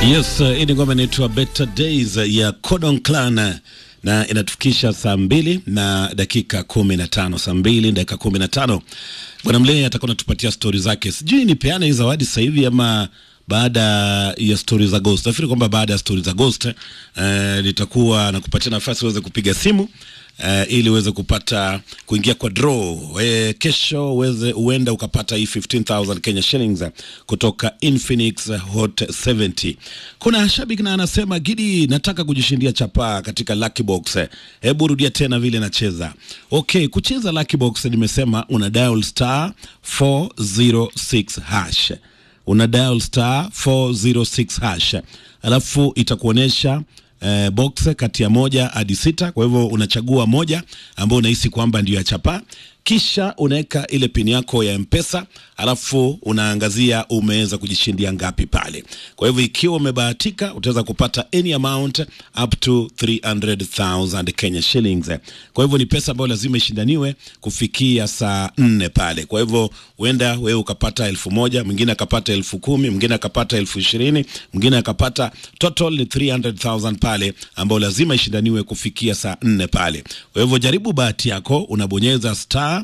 Yes, uh, hii ni ngoma inaitwa Better Days ya Codon Clan na inatufikisha saa mbili na dakika kumi na tano saa mbili dakika kumi na tano Bwana Mlee atakuwa natupatia stori zake. Sijui nipeane hii zawadi sasa hivi ama baada ya stori za Ghost. Nafikiri kwamba baada ya stori za Ghost eh, nitakuwa nakupatia nafasi uweze kupiga simu Uh, ili uweze kupata kuingia kwa draw e, kesho uweze uenda ukapata hii 15000 Kenya shillings kutoka Infinix Hot 70. Kuna shabiki na anasema Gidi, nataka kujishindia chapaa katika Lucky Box. Hebu rudia tena vile nacheza. Okay, kucheza Lucky Box nimesema una dial star 406 hash. Una dial star 406 hash. Alafu itakuonyesha eh, box kati ya moja hadi sita. Kwa hivyo unachagua moja ambayo unahisi kwamba ndio ya chapa, kisha unaweka ile pini yako ya Mpesa, alafu unaangazia umeweza kujishindia ngapi pale. Kwa hivyo ikiwa umebahatika, utaweza kupata any amount up to 300,000 Kenya shillings. Kwa hivyo ni pesa ambayo lazima ishindaniwe kufikia saa nne pale. Kwa hivyo huenda wewe ukapata elfu moja mwingine akapata elfu kumi mwingine akapata elfu ishirini mwingine akapata total ni 300,000 pale, ambao lazima ishindaniwe kufikia saa nne pale. Kwa hivyo jaribu bahati yako, unabonyeza star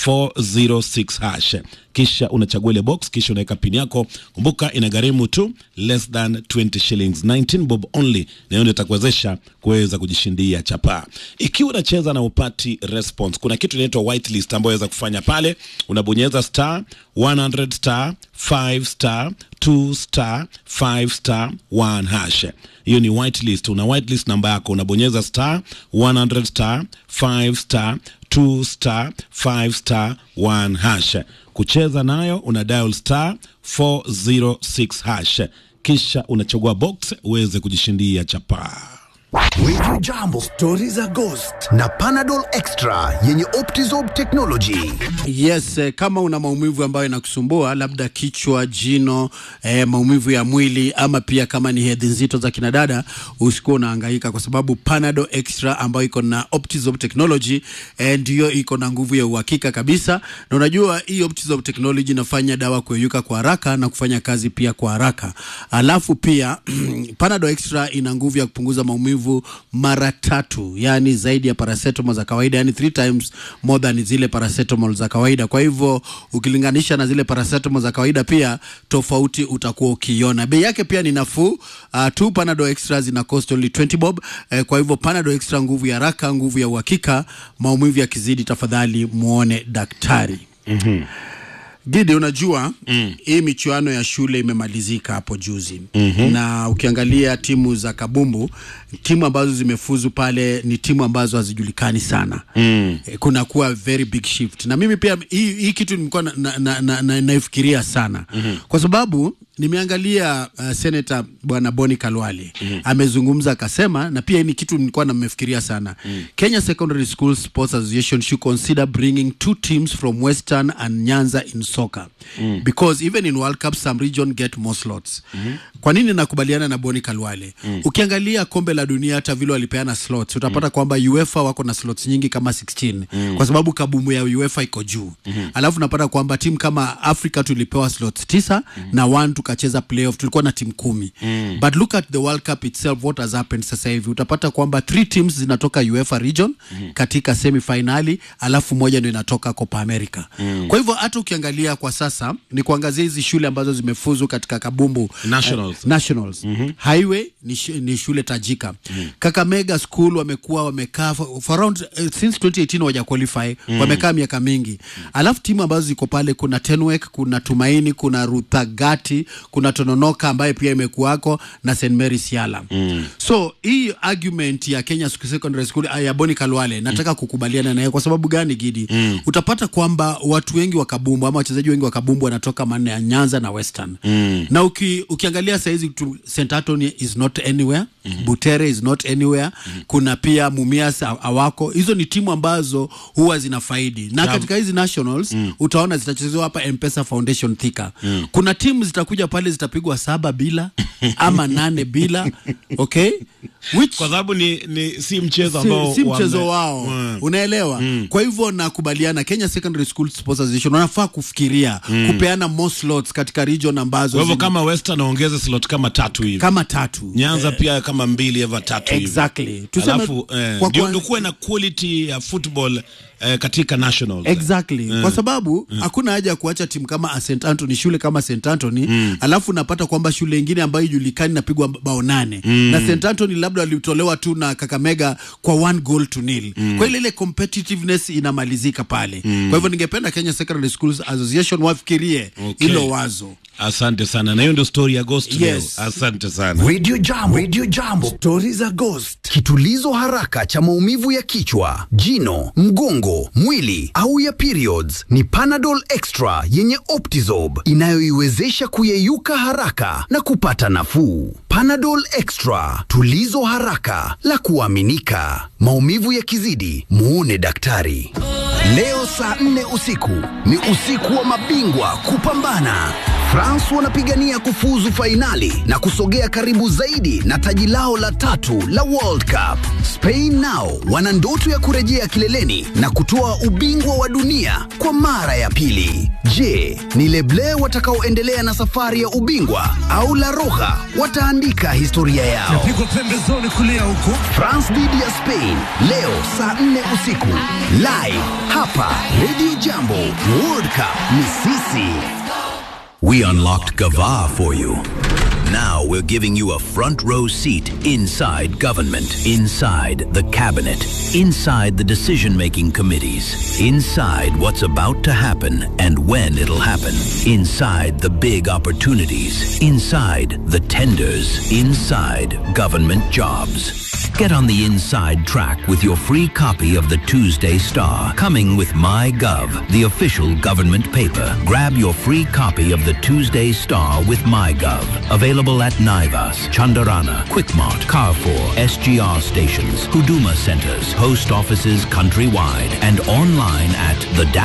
406 hash kisha unachagua ile box, kisha unaweka pin yako. Kumbuka inagharimu tu less than 20 shillings, 19 bob only, na hiyo ndio itakuwezesha kuweza kujishindia chapaa. Ikiwa unacheza na upati response, kuna kitu inaitwa whitelist ambayo unaweza kufanya pale. Unabonyeza star 100 star 5 star 2 star 5 star 1 hash. Hiyo ni whitelist. Una whitelist namba yako, unabonyeza star 100 star 5 star 2 star 5 star 1 hash. Kucheza nayo una dial star 406 hash, kisha unachagua box uweze kujishindia chapaa. Wiju Jambo, stori za Ghost na Panadol Extra yenye Optizob technology. Yes, eh, kama una maumivu ambayo inakusumbua labda kichwa, jino, eh, maumivu ya mwili ama pia kama ni hedhi nzito za kinadada, usikuwa unahangaika kwa sababu Panadol Extra ambayo iko na Optizob technology eh, ndiyo iko na nguvu ya uhakika kabisa, na unajua hii Optizob technology inafanya dawa kuyeyuka kwa haraka na kufanya kazi pia kwa haraka. Alafu pia Panadol Extra ina nguvu ya kupunguza maumivu mara tatu, yani zaidi ya paracetamol za kawaida, yani three times more than zile paracetamol za kawaida. Kwa hivyo ukilinganisha na zile paracetamol za kawaida, pia tofauti utakuwa ukiona. Bei yake pia ni nafuu. Uh, tu Panadol Extra zina cost only 20 bob. Eh, kwa hivyo Panadol Extra, nguvu ya haraka, nguvu ya uhakika. Maumivu yakizidi, tafadhali muone daktari. Gidi, unajua mm. hii michuano ya shule imemalizika hapo juzi mm-hmm. na ukiangalia timu za kabumbu, timu ambazo zimefuzu pale ni timu ambazo hazijulikani sana mm. kuna kuwa very big shift, na mimi pia hii, hii kitu nimekuwa naifikiria na, na, na, na sana mm-hmm. kwa sababu nimeangalia uh, senata bwana Boni Kalwale mm -hmm. amezungumza akasema, na pia ni kitu nilikuwa namefikiria sana mm -hmm. Kenya Secondary School Sports Association should consider bringing two teams from Western and Nyanza in soccer mm -hmm. because even in World Cup some region get more slots mm -hmm. Kwa nini nakubaliana na Boni Kalwale mm -hmm. Ukiangalia kombe la dunia hata vile walipeana slots utapata mm -hmm. kwamba UEFA wako na slots nyingi kama 16 mm -hmm. kwa sababu kabumu ya UEFA iko juu mm -hmm. alafu napata kwamba timu kama Afrika tulipewa slots tisa mm -hmm. na one tukacheza playoff tulikuwa na timu kumi mm. but look at the World Cup itself what has happened sasa hivi utapata kwamba three teams zinatoka UEFA region mm. katika semifinali alafu moja ndio inatoka Copa America mm. kwa hivyo hata ukiangalia kwa sasa ni kuangazia hizi shule ambazo zimefuzu katika kabumbu Nationals. uh, nationals mm-hmm. highway ni, sh ni shule tajika mm. Kakamega school wamekuwa wamekaa for, for around uh, since 2018 waja qualify mm. wamekaa miaka mingi mm. alafu timu ambazo ziko pale kuna Tenwek kuna Tumaini kuna Ruthagati kuna Tononoka ambaye pia imekuwako na St Mary Siala mm. so hii argument ya Kenya Secondary School ya Boni Kalwale nataka mm. kukubaliana naye kwa sababu gani Gidi mm. utapata kwamba watu wengi wa kabumbu ama wachezaji wengi wa kabumbu wanatoka manne ya Nyanza na Western mm. na uki, ukiangalia saizi St Anthony is not anywhere mm -hmm. Butere is not anywhere mm -hmm. kuna pia Mumias awako hizo ni timu ambazo huwa zinafaidi na Naam. katika hizi nationals mm. utaona zitachezewa hapa M-Pesa Foundation Thika mm. kuna timu zitakuja pale zitapigwa saba bila ama nane bila okay Which- kwa sababu ni, ni si mchezo si, ambao si mchezo wame- wao Mm. unaelewa kwa hivyo nakubaliana Kenya Secondary School Sports Association wanafaa kufikiria kupeana more slots katika region ambazo Kwa hivyo zina- kama Western waongeze slot kama tatu hivi kama tatu Nyanza pia kama mbili eva tatu hivi. Exactly. Tuseme Alafu eh, kwa ndio kwa- ndio kuwe na quality ya football eh, katika nationals. Exactly. Kwa sababu hakuna haja ya kuacha timu kama St Anthony, shule kama St Anthony alafu unapata kwamba shule ingine ambayo ijulikani napigwa bao nane na St Anthony labda walitolewa tu na Kakamega kwa one goal to nil. Kwa ile ile competitiveness inamalizika pale. Kwa hivyo ningependa Kenya Secondary Schools Association wafikirie Okay. hilo wazo. Asante sana, na hiyo ndio story ya Ghost leo. Yes. Asante sana. Radio Jambo. Radio Jambo. Stori za Ghost. Kitulizo haraka cha maumivu ya kichwa, jino, mgongo, mwili au ya periods ni Panadol Extra yenye Optizob inayoiwezesha kuyeyuka haraka na kupata nafuu. Panadol Extra, tulizo haraka la kuaminika. Maumivu yakizidi, muone daktari. Leo saa nne usiku ni usiku wa mabingwa kupambana. France wanapigania kufuzu fainali na kusogea karibu zaidi na taji lao la tatu la World Cup. Spain nao wana ndoto ya kurejea kileleni na kutoa ubingwa wa dunia kwa mara ya pili. Je, ni Leble watakaoendelea na safari ya ubingwa au La Roja wataandika historia yao? Pigwa pembezoni kulia huko. France dhidi ya Spain leo saa 4 usiku live hapa Radio Jambo. World Cup ni sisi. We unlocked Gava for you. Now we're giving you a front row seat inside government, inside the cabinet, inside the decision making committees, inside what's about to happen and when it'll happen, inside the big opportunities, inside the tenders, inside government jobs. Get on the inside track with your free copy of the Tuesday Star, coming with MyGov, the official government paper. Grab your free copy of the Tuesday Star with MyGov. Available at Naivas, Chandarana, Quickmart, Carrefour, SGR stations, Huduma centers, post offices countrywide, and online at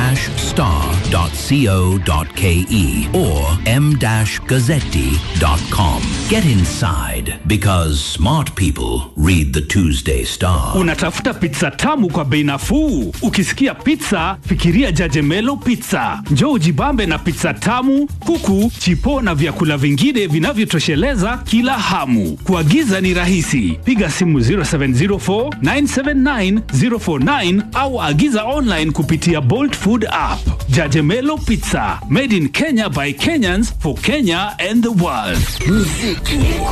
the-star.co.ke or m-gazzetti.com. Get inside because smart people read the Tuesday Star. Unatafuta pizza tamu kwa bei nafuu? Ukisikia pizza, fikiria Jajemelo Pizza. Njoo ujibambe na pizza tamu, kuku, chipo na vyakula vingine vinavyotosheleza kila hamu. Kuagiza ni rahisi, piga simu 0704 979 049 au agiza online kupitia Bolt Food app. Jajemelo Pizza, made in Kenya by Kenyans for Kenya and the world. Muziki